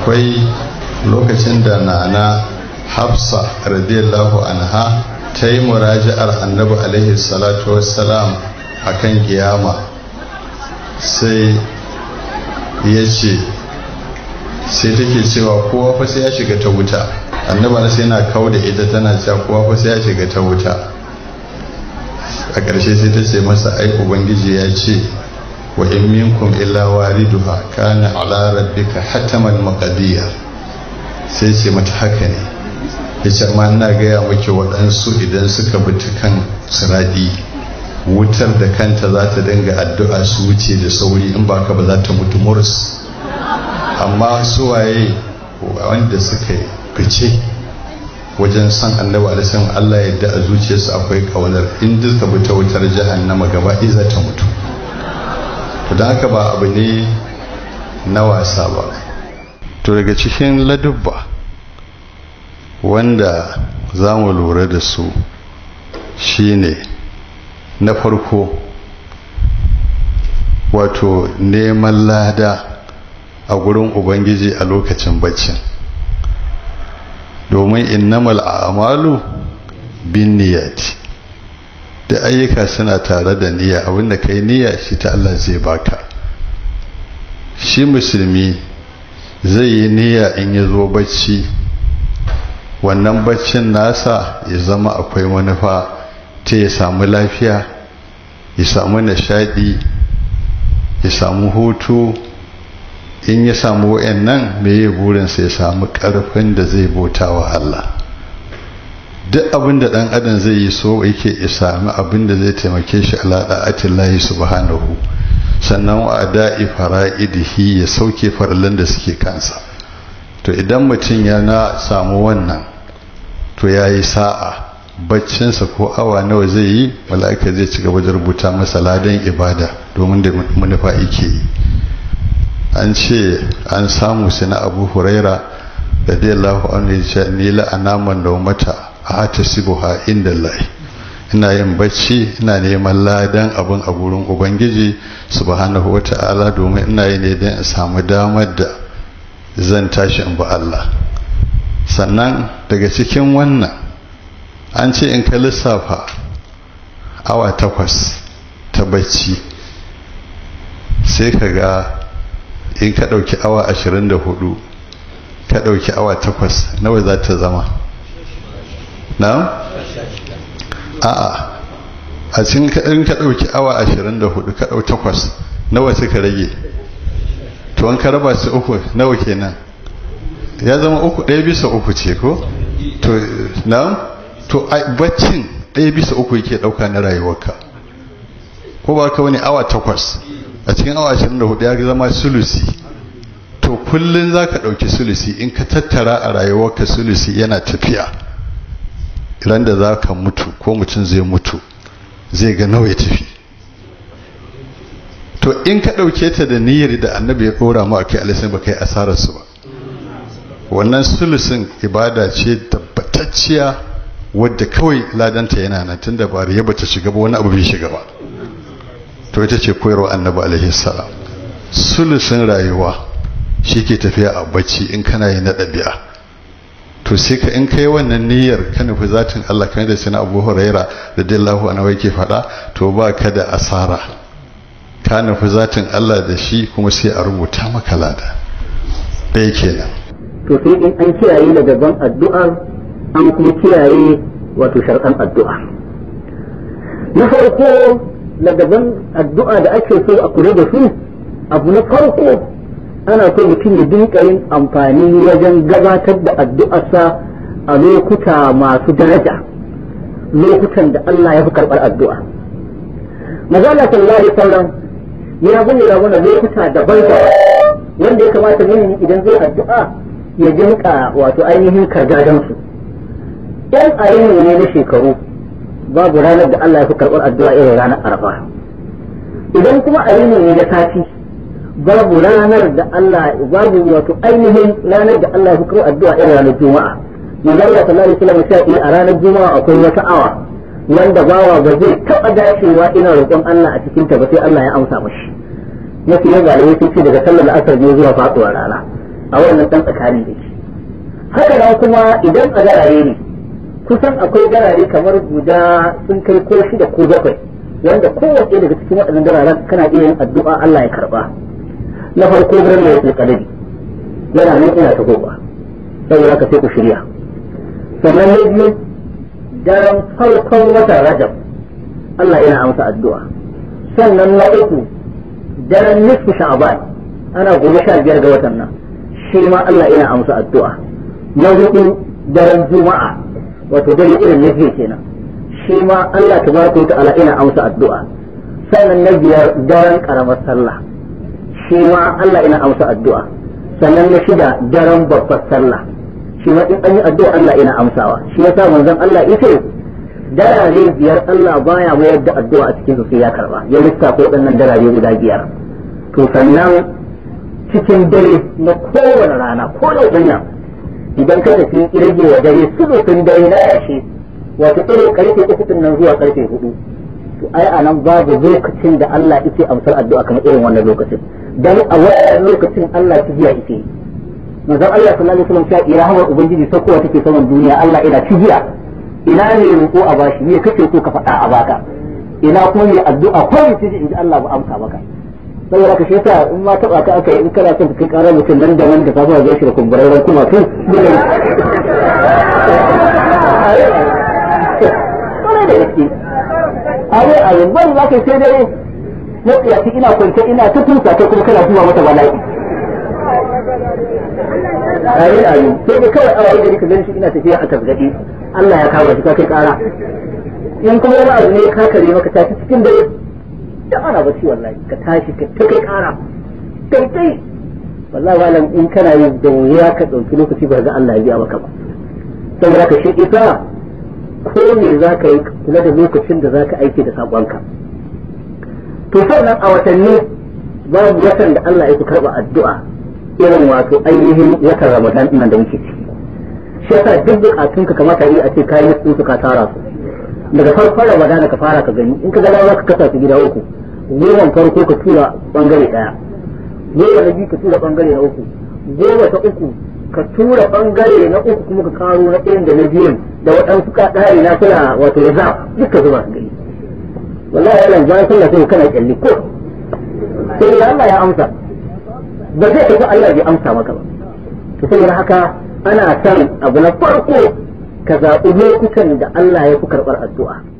akwai lokacin da nana hafsa radiyallahu anha ta yi muraji'ar annabi alaihi salatu wassalam a kan kiyama sai ya ce sai take cewa kowa fa sai ya shiga ta wuta annabi sai yana kawo da ita tana cewa kowa fa sai ya shiga ta wuta a ƙarshe sai ta ce masa ai ubangiji ya ce wa in minkum illa wariduha kana ala rabbika hataman maqdiya sai ce mata haka ne yace amma ina gaya miki waɗansu idan suka bi ta kan siradi wutar da kanta za ta dinga addu'a su wuce da sauri in ba ka ba za ta mutu murs amma suwaye wanda suka fice wajen san annabi alisan Allah ya yadda a zuciyarsu akwai kaunar in duka bi ta wutar jahannama gaba za ta mutu to don haka ba abu ne na wasa ba to daga cikin ladubba wanda za mu lura da su shine na farko wato neman lada a gurin ubangiji a lokacin baccin domin innamal a'malu bin niyyati da ayyuka suna tare da niyya abinda kai niyya shi ta Allah zai baka shi musulmi zai yi niyya in ya zo bacci wannan baccin nasa ya zama akwai manufa ta ya samu lafiya ya samu nishadi ya samu hutu in ya samu wayannan me ya burinsa ya samu karfin da zai bauta wa Allah duk abin da dan adam zai yi so yake ya sami abin da zai taimake shi ala da'atillahi subhanahu sannan wa ada'i fara'idihi ya sauke farallan da suke kansa to idan mutum ya na samu wannan to yayi sa'a baccinsa ko awa nawa zai yi mala'ika zai ci gaba da rubuta masa ladan ibada domin da manufa yake yi an ce an samu su na abu huraira da dai lahu an yi ce ni la'anaman da mata a hata sibuha inda lai ina yin bacci ina neman ladan abin a gurin ubangiji subhanahu wa ta'ala domin ina yi ne don in samu damar da zan tashi in ba Allah sannan daga cikin wannan an ce in ka lissafa awa takwas ta bacci sai ka ga in ka ɗauki awa ashirin da hudu ka ɗauki awa takwas nawa za ta zama na? a'a a cikin in ka ɗauki awa ashirin da hudu ka ɗau takwas nawa suka rage to an ka raba su uku nawa kenan ya zama uku ɗaya bisa uku ce ko? to na? to baccin ɗaya bisa uku yake ɗauka na rayuwarka ko ba ka wani awa takwas a cikin awa 24 ya zama sulusi to kullum za ka ɗauki sulusi in ka tattara a rayuwarka sulusi yana tafiya ran da za ka mutu ko mutum zai mutu zai ga nawa ya tafi to in ka ɗauke ta da niyyar da annabi ya ɗora mu a kai alisan ba kai asararsu ba wannan sulusin ibada ce tabbatacciya wadda kawai ladanta yana nan tun da bari ya bata shiga ba wani abu bai shiga ba to ita ce koyarwa annabi alaihi salam sulusin rayuwa shi ke tafiya a bacci in kana yi na ɗabi'a to sai ka in kai wannan niyyar ka nufi zatin Allah kamar da sina Abu Huraira da dillahu anhu yake faɗa to ba ka da asara ka nufi zatin Allah da shi kuma sai a rubuta maka lada ɗaya kenan to sai in an kiyaye da gaban addu'ar an kuma kiyaye wato sharɗan addu'a na farko na gaban addu'a da ake so a kula da su abu na farko ana so mutum ya dinka yin amfani wajen gabatar da addu'arsa a lokuta masu daraja lokutan da Allah ya fi karɓar addu'a mazala sallallahu alaihi wasallam ya bayyana mana lokuta daban-daban wanda ya kamata ne idan zai addu'a ya jinka wato ainihin kargadansu yan ayyana ne na shekaru babu ranar da Allah ya fi karɓar addu'a irin ranar arfa idan kuma ayyana ne na sati babu ranar da Allah babu wato ainihin ranar da Allah ya fi karɓar addu'a irin ranar juma'a manzo Allah sallallahu alaihi wasallam sai a ranar juma'a akwai wata awa wanda bawa ba zai taɓa dacewa ina roƙon Allah a cikin ta ba sai Allah ya amsa mashi mafi yin galibai sun ce daga sallar asar ne zuwa faɗuwar rana a wannan dan tsakanin da shi haka nan kuma idan a garare ne kusan akwai garare kamar guda sun kai ko shida ko bakwai wanda kowace daga cikin waɗannan gararen kana iya yin addu'a Allah ya karba na farko garin da yake kadari yana nan ina ta goba saboda ka sai ku shirya sannan na biyu daren farkon watan rajab Allah yana amsa addu'a sannan na uku daren nisfu sha'ban ana gobe sha biyar ga watan nan shi ma Allah yana amsa addu'a na hudu daren juma'a wato dare irin na jiya kenan shi ma Allah tabaraka wa ta'ala yana amsa addu'a sannan na biyar daren karamar sallah shi ma Allah yana amsa addu'a sannan na shida daren babbar sallah shi ma in an yi addu'a Allah yana amsawa shi yasa manzon Allah yace darare biyar Allah baya mayar da addu'a a cikin su sai ya karba ya lissafa waɗannan darare guda biyar to sannan cikin dare na kowane rana ko da danya idan ka tafi rage wa dare sulutun dare na yashi wato irin karfe uku din nan zuwa karfe hudu to ai a nan babu lokacin da Allah yake amsar addu'a kamar irin wannan lokacin dan a wannan lokacin Allah ta jiya yake manzon Allah sallallahu alaihi wasallam ya ira hawa ubangiji sakowa take saman duniya Allah ina cigiya ina ne roƙo a bashi me kake so ka faɗa a baka ina kuma mai addu'a ko ne ce in ji Allah ba amsa maka saboda ka sheta in ma taba ka aka yi in kana son ka kai karar mutum nan da nan da ka zuwa shi da kumburarren kuma tun kwarai da gaske are a yin bari za ka yi sai dare na tsiyaci ina kwance ina ta tusa ta kuma kana zuwa mata bala'i ayi ayi sai dai kawai awa da ka gani shi ina tafiya a tasgadi Allah ya kawo shi ka kai kara in kuma wani abu ne ka kare maka tashi cikin dare da ana bacci wallahi ka tashi ka ta kai kara kai kai wallahi malam in kana yin da wuya ka dauki lokaci ba ga Allah ya biya maka ba saboda ka shi ita ko me za ka yi kula da lokacin da za ka aiki da saƙonka to sannan a watanni babu watan da Allah ya fi karɓa addu'a irin wato ainihin watan ramadan nan da muke ciki shi yasa duk bukatun ka kamata yi a ce kayi su ka tara su daga farkon ramadan ka fara ka gani in ka ga za ka kasa su gida uku goma farko ka tura bangare daya goma na biyu ka tura bangare na uku goma ta uku ka tura bangare na uku kuma ka karo na ɗayan da na biyun da waɗansu kaɗari na suna wato ya za duka zuba su gani wallahi yana bayan sallah sai kana kyalli ko sai da Allah ya amsa ba zai tafi Allah bai amsa maka ba to saboda haka ana son abu na farko ka zaɓi lokutan da Allah ya fi karɓar addu'a